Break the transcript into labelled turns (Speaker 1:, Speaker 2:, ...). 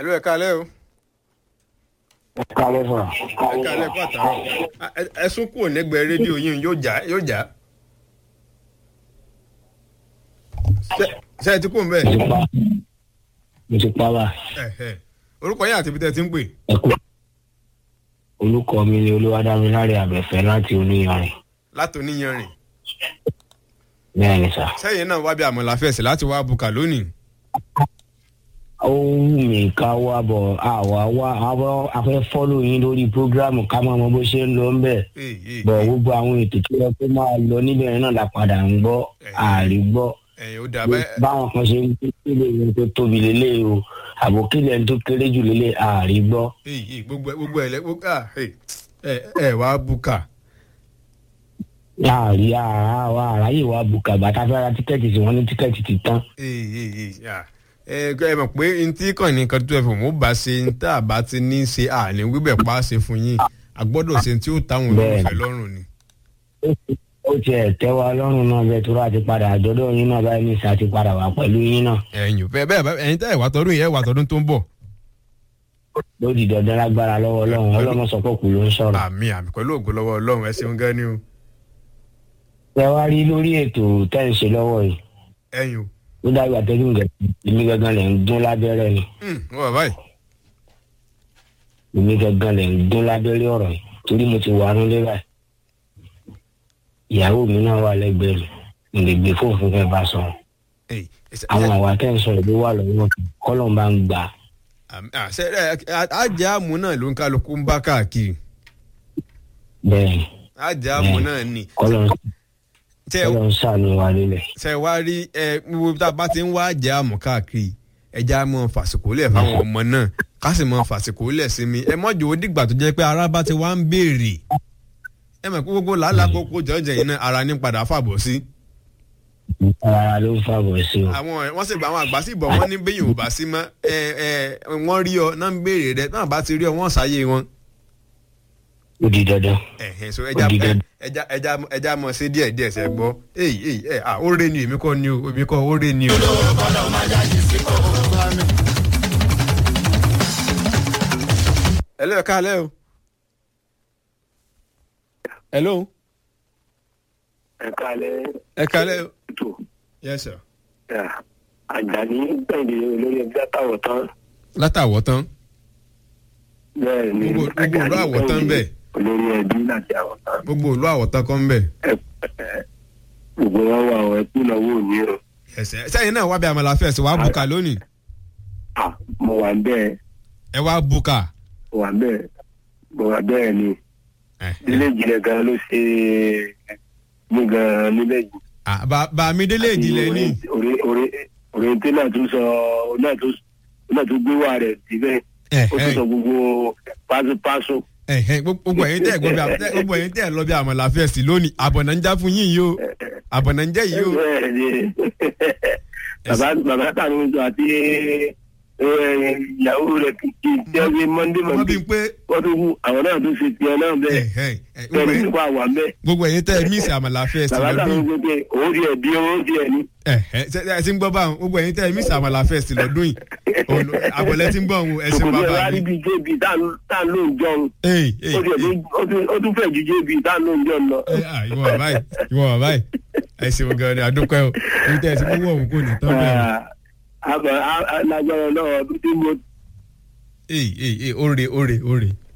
Speaker 1: ẹ̀lú ẹ̀ka alẹ́ o
Speaker 2: kálẹ̀ fà.
Speaker 1: ẹ̀ka alẹ́ kó àtàrọ̀ ẹ̀sùn kúrò nígbẹ̀ẹ́ rédíò yín yóò já yóò já Ṣé- ṣé ẹ ti kú mbẹ́
Speaker 2: mo ti pa mo ti pa wá
Speaker 1: ẹ̀hẹ̀. orúkọ yín àti ibi tẹ́ ẹ ti ń pè
Speaker 2: ẹkú. olùkọ́ mi ni olúwadámiláre àbẹ̀fẹ́ láti oníyanrìn
Speaker 1: láti oníyanrìn
Speaker 2: bẹ́ẹ̀ ni sà.
Speaker 1: sẹ́yìn náà wá bí àmọ̀là fẹ̀sẹ̀ láti wá bùkà lónìí
Speaker 2: ó wù mí ká wá bọ̀ àwa wá àwa afẹ́ fọ́lù yín lórí prógrámù ká máa mọ bó ṣe ń lọ ń bẹ̀.
Speaker 1: Èè, èè,
Speaker 2: bọ̀ gbogbo àwọn ètò tó yẹ kó máa lọ níbẹ̀ yẹn náà la padà ń gbọ́ ààrí gbọ́.
Speaker 1: ẹ̀yìn ó dà bẹ́ẹ̀
Speaker 2: báwọn kan ṣe ń kílè yẹn tó tóbi lélẹ̀ o àbò kílè yẹn tó kéré jù lélẹ̀ ààrí gbọ́.
Speaker 1: èè, èè, gbogbo ẹ̀ gbogbo ẹ̀ lẹ́ gbogbo à, èè, ẹ̀ ẹ̀ wá bùkà
Speaker 2: ààrí àwa àráyè wa bùkà bàtà fẹ́ ra tíkẹ́ẹ̀tì tí wọ́n ní tíkẹ́ẹ̀tì ti tán.
Speaker 1: Èè, èè, èè, à. ẹ ẹ mọ̀ pé ntí kàn ní kan tó ẹ fò mú bá ṣe ń tá a bá ti ní í ṣe àní wíbẹ̀ pa á ṣe fún yín a gbọ́dọ̀ ṣe tí ó táwọn
Speaker 2: Bẹ́ẹ̀ni.
Speaker 1: olólùfẹ́ lọ́rùn ni.
Speaker 2: ó tiẹ̀ tẹ́ wa lọ́rùn náà bẹ́ẹ̀ tó rà ti padà àjọ̀dọ̀ yín náà báyìí ní ìsà ti padà wá pẹ̀lú yín náà.
Speaker 1: ẹ̀yin ò bẹ́ẹ̀ bẹ́ẹ̀ ẹ̀yin tẹ́ ẹ̀ wá tọdún yìí ẹ̀ wá tọdún tó ń bọ̀.
Speaker 2: ló di dandan lágbára lọ́wọ́ ọlọ́run ọlọ́run sọ pé kù ló ń sọ̀rọ̀.
Speaker 1: àmì àmì pẹ̀lú ògo lọ́wọ́ ọlọ́run ẹ ṣeun gan ni o.
Speaker 2: ẹ wá rí lórí ètò tẹ́ ń ṣe lọ́wọ́ yìí
Speaker 1: ẹ̀yin o.
Speaker 2: ó dàgbà tẹ́lẹ̀ ń gẹ̀ èmi gangan lẹ̀ ń dún lábẹ́rẹ́ ni
Speaker 1: Hmm, wọ́n bàbá yìí.
Speaker 2: èmi gangan lẹ̀ ń dún lábẹ́rẹ́ ọ̀rọ̀ yìí torí mo ti wà nílé báyìí. ìyàwó mi náà wà lẹ́gbẹ̀ẹ́ mi mo lè gbé fóònù fún kẹ́ bá sọ̀rọ̀
Speaker 1: Èyí, ẹsẹ̀-
Speaker 2: àwọn àwa tẹ́ ń sọ̀rọ̀ ló wà lọ́wọ́ kọ́lọ̀ bá ń gbà
Speaker 1: àmì- àṣẹ ẹ àjẹ́ àmú náà ló ń kálukú ń bá káàkiri
Speaker 2: bẹ́ẹ̀ ni
Speaker 1: àjẹ́ àmú náà ni.
Speaker 2: kọ́lọ̀
Speaker 1: tẹ
Speaker 2: kọ́lọ̀ ń sàánú wa lélẹ̀.
Speaker 1: tẹ wá rí ẹ gbogbo tá a bá ti ń wá àjẹ́ àmú káàkiri ẹja mọ fàsìkò lẹ̀ fáwọn ọmọ náà ká sì mọ fàsìkò lẹ̀ sí mi ẹ mọ́jọ́ ó dìgbà tó jẹ́ pé ara bá ti wá ń béèrè ẹ mọ̀ pé gbogbo làálàá kókó jọ̀ọ́jẹ̀ yìí náà ara ní padà fàbọ̀ sí.
Speaker 2: ara ló ń fàbọ̀ sí o.
Speaker 1: àwọn ẹ wọ́n sì gba àwọn àgbà sí ìbọn wọn ní bẹ́yìn ò bá sí mọ́ ẹ ẹ wọ́n rí ọ náà ń béèrè rẹ náà bá ti rí ọ wọ́n ṣàyè wọn.
Speaker 2: ó di dandan.
Speaker 1: ẹ̀hẹ̀ so ẹja
Speaker 2: Ó di dandan.
Speaker 1: ẹja ẹja ẹja mọ̀ sí díẹ̀ díẹ̀ sẹ́ gbọ́ èyí èyí ẹ̀ à ó rè ni èmi kọ́ ni o èmi kọ́ ó rè ni o. hello ẹ káalẹ́ o. hello
Speaker 3: ẹ kálẹ̀
Speaker 1: ẹ káalẹ́ o.
Speaker 3: ètò
Speaker 1: yes sir.
Speaker 3: àjàní gbẹ̀dẹ̀ olórí ẹgbẹ́ àtàwọ̀ tán
Speaker 1: látàwọ̀ tán
Speaker 3: bẹ́ẹ̀ ni
Speaker 1: Gbogbo- gbogbo ìlú àwọ̀ tán bẹ́ẹ̀.
Speaker 3: olórí ẹbí láti àwọ̀ tán
Speaker 1: gbogbo òlú àwọ̀tán kan ń bẹ̀.
Speaker 3: ẹ ẹ gbogbo wọn wà ọ ẹkú náwó òní o
Speaker 1: ẹsẹ̀ sẹ́yìn náà wá bí àmàlà fẹ́ẹ̀sì wàá bùkà lónìí
Speaker 3: à mo wà bẹ́ẹ̀
Speaker 1: ẹ wá bùkà.
Speaker 3: mo wà bẹ́ẹ̀ mo wà bẹ́ẹ̀ ni
Speaker 1: ẹ, ẹ.
Speaker 3: ilé ìjìnlẹ̀ gan ló ṣe mí gan nílẹ̀ yìí.
Speaker 1: Ah, bá bá mi délé ìdílé ní.
Speaker 3: orí orí orí tí náà tún sọ náà tún náà tún gbé wà rẹ̀ síbẹ̀
Speaker 1: ẹ
Speaker 3: ó
Speaker 1: ẹ
Speaker 3: tún sọ gbogbo pásopáso.
Speaker 1: ẹ ẹ gbogbo ẹ̀yin tẹ́ gbogbo àmàlà gbogbo ẹ̀yin tẹ́ lọ bí àmàlà fẹ́ẹ̀sì lónìí àbọ̀nà ń já fún yín yìí o àbọ̀nà ń jẹ́ yìí o.
Speaker 3: bẹ́ẹ̀ ni bàbá bàbá tàbí sọ àti ìyàwó rẹ̀ kìkì jẹ́ mọ́ndé
Speaker 1: wọ́n
Speaker 3: mọ́ndé
Speaker 1: bí pé
Speaker 3: wọ́n tún kú àwọn náà tún ṣe tiẹ̀ náà
Speaker 1: ẹ
Speaker 3: bẹ́ẹ̀
Speaker 1: ẹ ẹ, gbogbo
Speaker 3: bẹ́ẹ̀
Speaker 1: ẹ̀yin-
Speaker 3: nípa wà bẹ́ẹ̀
Speaker 1: gbogbo ẹ̀yin tẹ́ mísì àmàlà fẹ́ẹ̀sì
Speaker 3: bàbá tàbí
Speaker 1: lọ́dún
Speaker 3: sọ pé òun ti ẹ̀ bí owó ti ẹ̀ ní.
Speaker 1: ẹ ẹ ṣe ẹ ti ń gbọ́ báwọn gbogbo ẹ̀yin tẹ́ mísì àmàlà fẹ́ẹ̀sì lọ́dún yìí Òun- àbọ̀lẹ̀ ti ń gbọ́ òun ẹ̀sìn
Speaker 3: ṣòkòtò ẹ̀
Speaker 1: bàbá
Speaker 3: wá rí
Speaker 1: mi.
Speaker 3: bíi jébì tá à ń lò ń jọun
Speaker 1: Ey, ey,
Speaker 3: ó tiẹ̀
Speaker 1: ey.
Speaker 3: tún- ó tún- ó tún fẹ̀ ju jébì tá à ń lò ń jọun lọ.
Speaker 1: ẹ à ìwọ bàbá yìí ìwọ bàbá yìí ẹ ṣeun gan ni àdúpẹ́ o ní tẹ́ ẹ ti gbogbo òun kò ní tán bẹ́ẹ̀ o.
Speaker 3: àbọ̀ lágbára náà ọdún tí mo
Speaker 1: Ey, ey, ey, óre óre óre